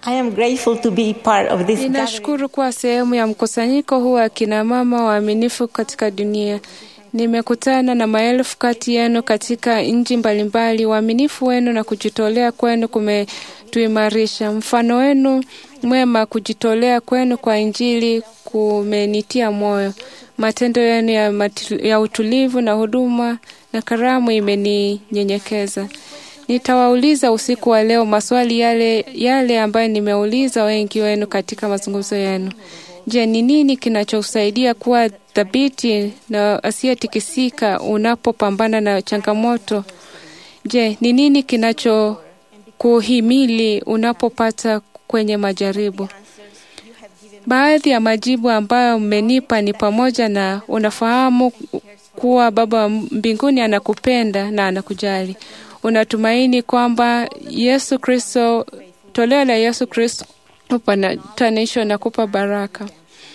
I am grateful to be part of this gathering. Ninashukuru kuwa sehemu ya mkusanyiko huu wa kina mama waaminifu katika dunia. Nimekutana na maelfu kati yenu katika nchi mbalimbali. Uaminifu wenu na kujitolea kwenu kumetuimarisha. Mfano wenu mwema, kujitolea kwenu kwa Injili kumenitia moyo. Matendo yenu ya, matu- ya utulivu na huduma na karamu imeninyenyekeza. Nitawauliza usiku wa leo maswali yale yale ambayo nimeuliza wengi wenu katika mazungumzo yenu. Je, ni nini kinachosaidia kuwa thabiti na asiyetikisika unapopambana na changamoto? Je, ni nini kinachokuhimili unapopata kwenye majaribu? Baadhi ya majibu ambayo mmenipa ni pamoja na unafahamu kuwa Baba wa mbinguni anakupenda na anakujali. Unatumaini kwamba Yesu Kristo, toleo la Yesu Kristo upatanisho na kupa baraka.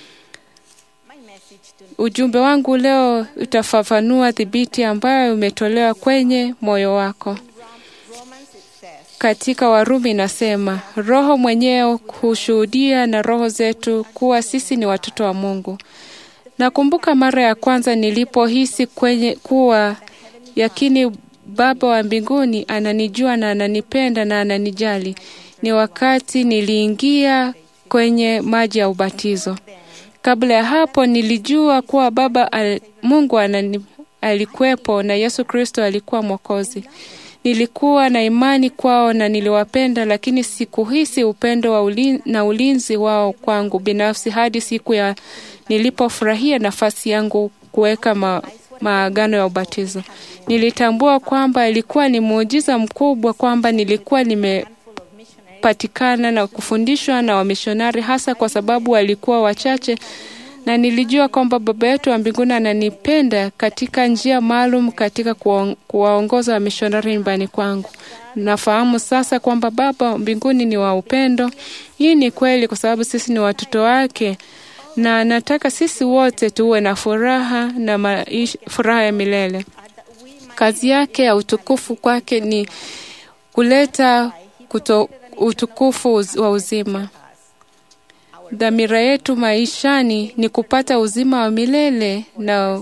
Ujumbe wangu leo utafafanua dhibiti ambayo umetolewa kwenye moyo wako. Katika Warumi inasema Roho mwenyewe hushuhudia na roho zetu kuwa sisi ni watoto wa Mungu. Nakumbuka mara ya kwanza nilipohisi kwenye kuwa yakini Baba wa mbinguni ananijua na ananipenda na ananijali. Ni wakati niliingia kwenye maji ya ubatizo. Kabla ya hapo nilijua kuwa Baba al, Mungu anani, alikuwepo na Yesu Kristo alikuwa Mwokozi. Nilikuwa na imani kwao na niliwapenda, lakini sikuhisi upendo wa ulin, na ulinzi wao kwangu binafsi hadi siku ya nilipofurahia nafasi yangu kuweka ma, maagano ya ubatizo. Nilitambua kwamba ilikuwa ni muujiza mkubwa kwamba nilikuwa nimepatikana na kufundishwa na wamishonari, hasa kwa sababu walikuwa wachache, na nilijua kwamba Baba yetu wa mbinguni ananipenda katika njia maalum katika kuwa- kuwaongoza wamishonari nyumbani kwangu. Nafahamu sasa kwamba Baba wa mbinguni ni wa upendo. Hii ni kweli kwa sababu sisi ni watoto wake na nataka sisi wote tuwe na furaha na maisha, furaha ya milele. Kazi yake ya utukufu kwake ni kuleta kuto, utukufu uz- wa uzima. Dhamira yetu maishani ni kupata uzima wa milele na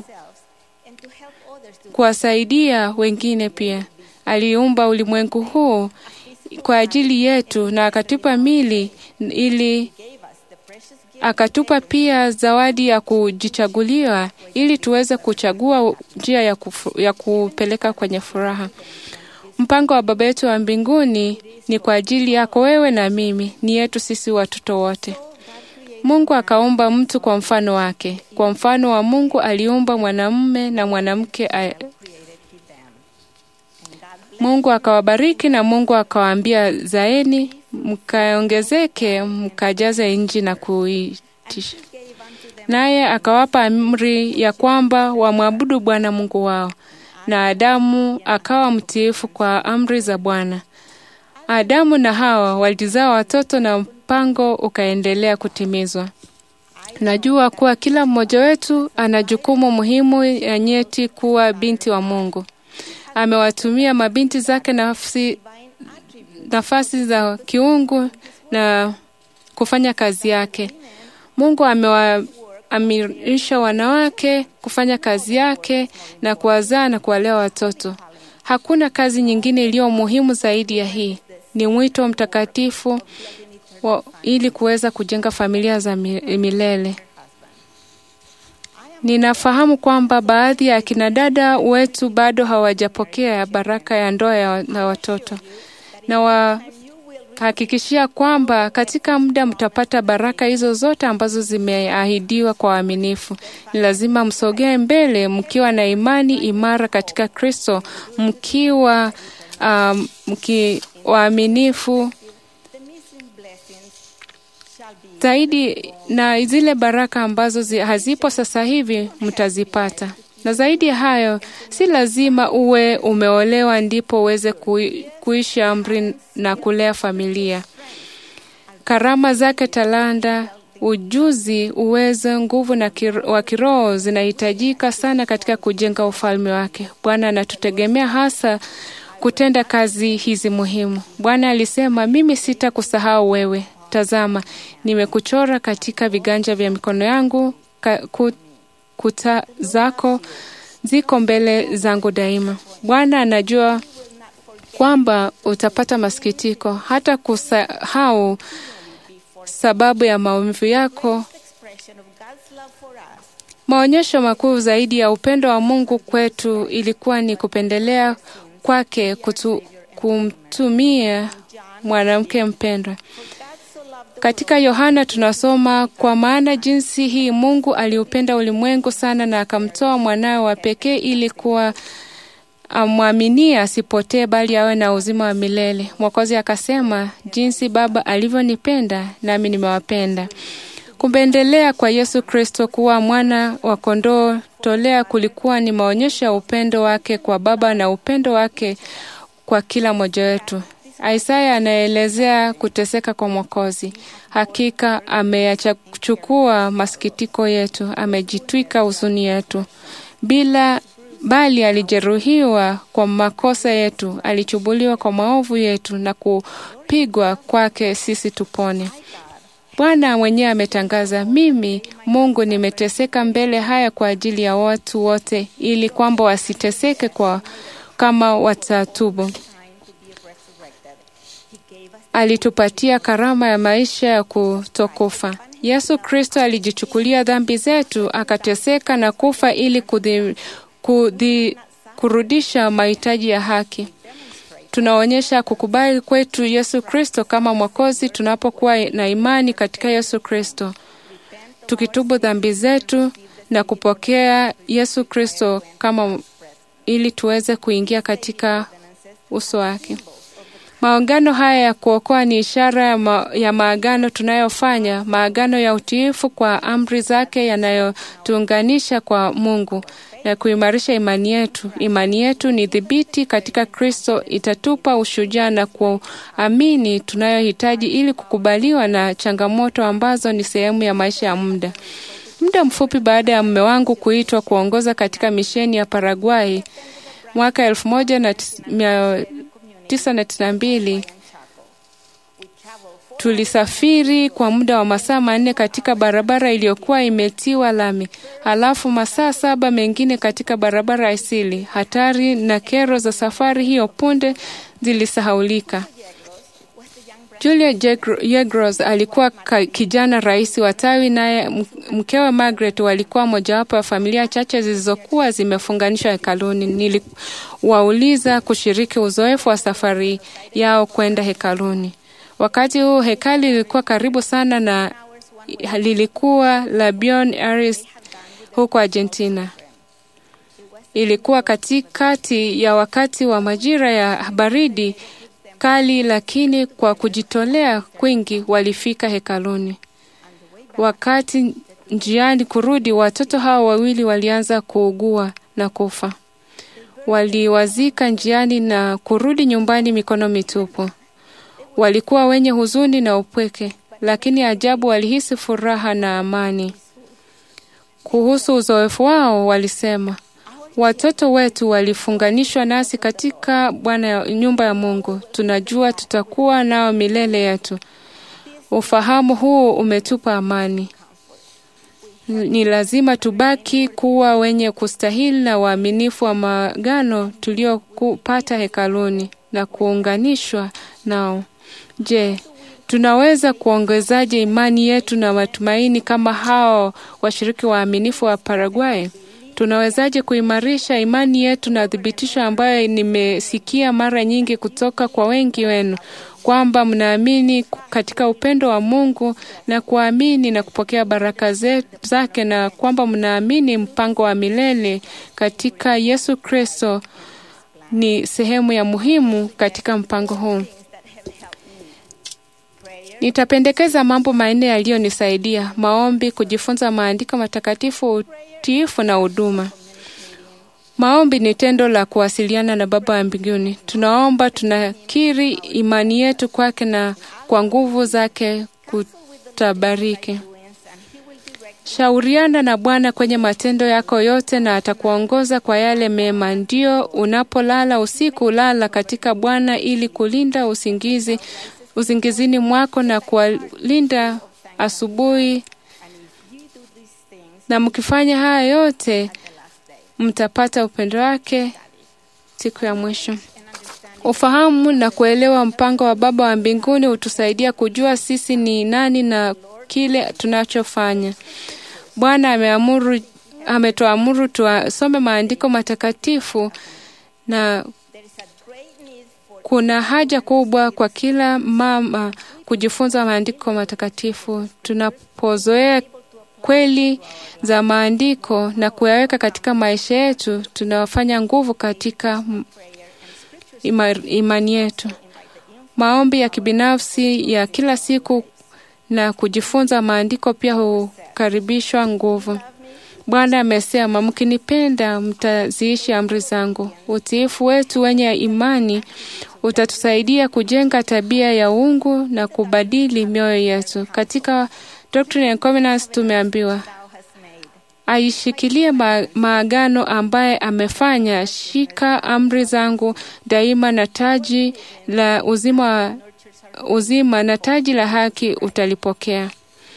kuwasaidia wengine pia. Aliumba ulimwengu huu kwa ajili yetu na akatupa mili ili akatupa pia zawadi ya kujichaguliwa ili tuweze kuchagua njia ya, kufu, ya kupeleka kwenye furaha. Mpango wa Baba yetu wa mbinguni ni kwa ajili yako wewe na mimi, ni yetu sisi watoto wote. Mungu akaumba mtu kwa mfano wake. Kwa mfano wa Mungu aliumba mwanamume na mwanamke. a- Mungu akawabariki na Mungu akawaambia, zaeni mkaongezeke, mkajaze nchi na kuitisha. Naye akawapa amri ya kwamba wamwabudu Bwana Mungu wao, na Adamu akawa mtiifu kwa amri za Bwana. Adamu na Hawa walizaa watoto na mpango ukaendelea kutimizwa. Najua kuwa kila mmoja wetu ana jukumu muhimu ya nyeti kuwa binti wa Mungu. Amewatumia mabinti zake nafsi, nafasi za kiungu na kufanya kazi yake. Mungu amewaamirisha wanawake kufanya kazi yake na kuwazaa na kuwalea watoto. Hakuna kazi nyingine iliyo muhimu zaidi ya hii. Ni mwito mtakatifu wa, ili kuweza kujenga familia za mi- milele. Ninafahamu kwamba baadhi ya akina dada wetu bado hawajapokea baraka ya ndoa ya, na watoto na wahakikishia kwamba katika muda mtapata baraka hizo zote ambazo zimeahidiwa kwa waaminifu. Ni lazima msogee mbele mkiwa na imani imara katika Kristo, mkiwa um, mki waaminifu zaidi na zile baraka ambazo zi, hazipo sasa hivi mtazipata. Na zaidi ya hayo, si lazima uwe umeolewa ndipo uweze kui, kuishi amri na kulea familia. Karama zake, talanta, ujuzi, uwezo, nguvu na kir, wa kiroho zinahitajika sana katika kujenga ufalme wake. Bwana anatutegemea hasa kutenda kazi hizi muhimu. Bwana alisema, mimi sitakusahau wewe, tazama, nimekuchora katika viganja vya mikono yangu, ka, ku, kuta zako ziko mbele zangu daima. Bwana anajua kwamba utapata masikitiko, hata kusahau sababu ya maumivu yako. Maonyesho makuu zaidi ya upendo wa Mungu kwetu ilikuwa ni kupendelea kwake kutu, kumtumia mwanamke mpendwa. Katika Yohana tunasoma, kwa maana jinsi hii Mungu aliupenda ulimwengu sana na akamtoa mwanawe wa pekee ili kuwa amwaminie asipotee bali awe na uzima wa milele. Mwokozi akasema, jinsi Baba alivyonipenda nami nimewapenda. Kupendelea kwa Yesu Kristo kuwa mwana wa kondoo tolea kulikuwa ni maonyesho ya upendo wake kwa Baba na upendo wake kwa kila mmoja wetu. Isaya anaelezea kuteseka kwa Mwokozi. Hakika ameyachukua masikitiko yetu, amejitwika huzuni yetu. Bila bali alijeruhiwa kwa makosa yetu, alichubuliwa kwa maovu yetu, na kupigwa kwake sisi tupone. Bwana mwenyewe ametangaza, mimi Mungu nimeteseka mbele haya kwa ajili ya watu wote, ili kwamba wasiteseke kwa kama watatubu. Alitupatia karama ya maisha ya kutokufa. Yesu Kristo alijichukulia dhambi zetu, akateseka na kufa ili kudhi, kudhi, kurudisha mahitaji ya haki. Tunaonyesha kukubali kwetu Yesu Kristo kama Mwokozi tunapokuwa na imani katika Yesu Kristo, tukitubu dhambi zetu na kupokea Yesu Kristo kama ili tuweze kuingia katika uso wake. Maungano haya ya kuokoa ni ishara ya, ma, ya maagano tunayofanya, maagano ya utiifu kwa amri zake yanayotuunganisha kwa Mungu na kuimarisha imani yetu. Imani yetu ni dhibiti katika Kristo, itatupa ushujaa na kuamini tunayohitaji ili kukubaliwa na changamoto ambazo ni sehemu ya maisha ya muda. Muda mfupi baada ya mume wangu kuitwa kuongoza katika misheni ya Paraguay mwaka elfu moja na tisa na tisini na mbili tulisafiri kwa muda wa masaa manne katika barabara iliyokuwa imetiwa lami, halafu masaa saba mengine katika barabara asili. Hatari na kero za safari hiyo punde zilisahaulika. Julia Yegros alikuwa kijana rais wa tawi, naye mkewe Margaret walikuwa mojawapo ya familia chache zilizokuwa zimefunganishwa hekaluni. Niliwauliza kushiriki uzoefu wa safari yao kwenda hekaluni. Wakati huu hekali lilikuwa karibu sana na lilikuwa la Buenos Aires huko Argentina. Ilikuwa katikati ya wakati wa majira ya baridi kali, lakini kwa kujitolea kwingi walifika hekaluni. Wakati njiani kurudi, watoto hao wawili walianza kuugua na kufa. Waliwazika njiani na kurudi nyumbani mikono mitupu. Walikuwa wenye huzuni na upweke, lakini ajabu, walihisi furaha na amani. Kuhusu uzoefu wao, walisema watoto wetu walifunganishwa nasi katika Bwana, nyumba ya Mungu. Tunajua tutakuwa nao milele yetu. Ufahamu huu umetupa amani. Ni lazima tubaki kuwa wenye kustahili na waaminifu wa maagano tuliopata hekaluni na kuunganishwa nao. Je, tunaweza kuongezaje imani yetu na matumaini kama hao washiriki waaminifu wa Paraguay? Tunawezaje kuimarisha imani yetu na thibitisho ambayo nimesikia mara nyingi kutoka kwa wengi wenu kwamba mnaamini katika upendo wa Mungu na kuamini na kupokea baraka zake na kwamba mnaamini mpango wa milele katika Yesu Kristo ni sehemu ya muhimu katika mpango huu. Nitapendekeza mambo manne yaliyonisaidia: maombi, kujifunza maandiko matakatifu, utiifu na huduma. Maombi ni tendo la kuwasiliana na Baba wa mbinguni. Tunaomba, tunakiri imani yetu kwake na kwa nguvu zake kutabariki. Shauriana na Bwana kwenye matendo yako yote na atakuongoza kwa yale mema. Ndio unapolala usiku, lala katika Bwana ili kulinda usingizi uzingizini mwako na kuwalinda asubuhi, na mkifanya haya yote mtapata upendo wake siku ya mwisho. Ufahamu na kuelewa mpango wa Baba wa mbinguni hutusaidia kujua sisi ni nani na kile tunachofanya. Bwana ameamuru ametuamuru tuasome maandiko matakatifu na kuna haja kubwa kwa kila mama kujifunza maandiko matakatifu. Tunapozoea kweli za maandiko na kuyaweka katika maisha yetu, tunawafanya nguvu katika ima, imani yetu. Maombi ya kibinafsi ya kila siku na kujifunza maandiko pia hukaribishwa nguvu. Bwana amesema, mkinipenda mtaziishi amri zangu. Utiifu wetu wenye imani utatusaidia kujenga tabia ya uungu na kubadili mioyo yetu. Katika Doctrine and Covenants tumeambiwa aishikilie ma maagano ambaye amefanya, shika amri zangu daima, na taji la uzima, uzima na taji la haki utalipokea.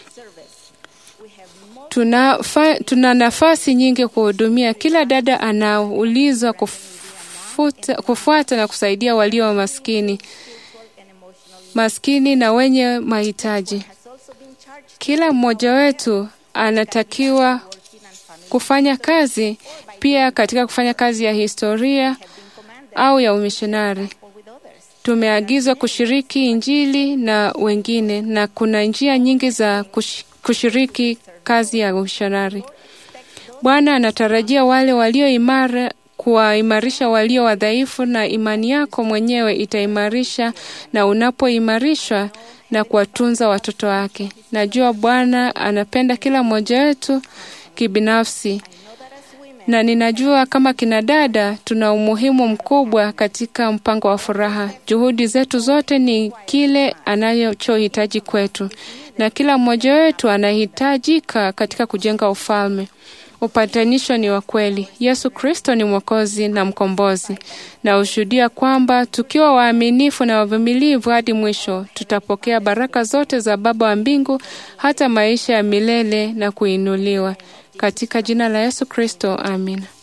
Tuna, fa, tuna nafasi nyingi kuhudumia. Kila dada anaulizwa kufuta, kufuata na kusaidia walio maskini maskini na wenye mahitaji. Kila mmoja wetu anatakiwa kufanya kazi pia katika kufanya kazi ya historia au ya umishonari. Tumeagizwa kushiriki Injili na wengine, na kuna njia nyingi za kush, kushiriki kazi ya umishonari. Bwana anatarajia wale walio imara kuwaimarisha walio wadhaifu, na imani yako mwenyewe itaimarisha na unapoimarishwa na kuwatunza watoto wake. Najua Bwana anapenda kila mmoja wetu kibinafsi, na ninajua kama kina dada tuna umuhimu mkubwa katika mpango wa furaha. Juhudi zetu zote ni kile anachohitaji kwetu, na kila mmoja wetu anahitajika katika kujenga ufalme. Upatanisho ni wa kweli. Yesu Kristo ni Mwokozi na Mkombozi, na ushuhudia kwamba tukiwa waaminifu na wavumilivu hadi mwisho, tutapokea baraka zote za Baba wa mbingu, hata maisha ya milele na kuinuliwa. Katika jina la Yesu Kristo, amina.